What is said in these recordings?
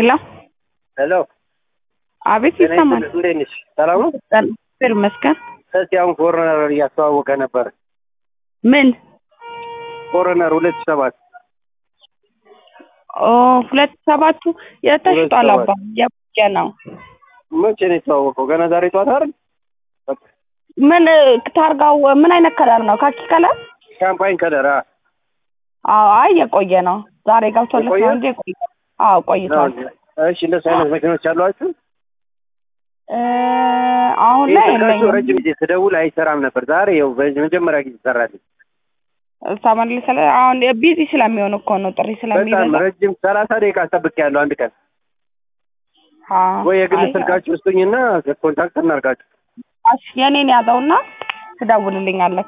ሄሎ ሄሎ አቤት ጤና ይሰማል። ይስጥልኝ። እንዴት ነሽ? ሰላም ነው? እግዚአብሔር ይመስገን። እስኪ አሁን ኮሮነር እያስተዋወቀ ነበር። ምን ኮሮነር ሁለት ሺህ ሰባት ኦ ሁለት ሰባቱ የተሽጧል አባ የቆየ ነው። መቼ ነው የተዋወቀው? ገና ዛሬ ጠዋት አይደል? በቃ ምን ታርጋው ምን አይነት ከለር ነው? ካኪ ከለር? ሻምፓኝ ከለር አ አዎ አይ የቆየ ነው። ዛሬ ገብቶለት የቆየ? ነው እንጂ የቆየ አዎ ቆይቷል። እሺ እንደሱ አይነት መኪኖች አሏችሁ? እ አሁን ይህ ላይ ስልካችሁ የለኝም። ረጅም ጊዜ ስደውል አይሰራም ነበር። ዛሬ ይኸው በመጀመሪያ ጊዜ ሰራልኝ። ተመልሰ አሁን ቢዚ ስለሚሆን እኮ ነው ጥሪ በጣም ስለሚበዛ ረጅም ሰላሳ ደቂቃ ጠብቄያለሁ። አንድ ቀን አዎ። ወይ የግል አይ፣ ስልካችሁ ውስጡኝና ኮንታክት እናርጋችሁ። እሺ የኔን ያዘውና ትደውልልኛለህ።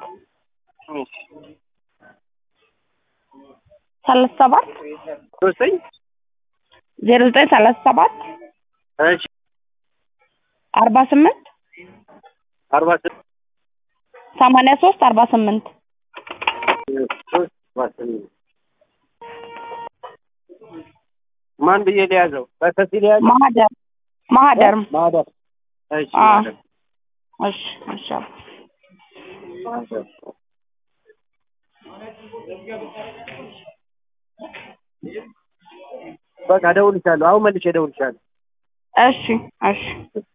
ሰላሳ ሰባት ሶስተኝ ዜሮ ዘጠኝ ሰላሳ ሰባት እሺ አርባ ስምንት አርባ ስድስት ሰማንያ ሶስት አርባ ስምንት ሶስት አርባ ስምንት ማን ብዬ ሊያዘው? በተሲ ሊያዘው? ማህደር ማህደር ማህደር። እሺ አ ማህደር። እሺ እሺ ማህደር። በቃ እደውልልሻለሁ። አሁን መልሼ እደውልልሻለሁ። እሺ እሺ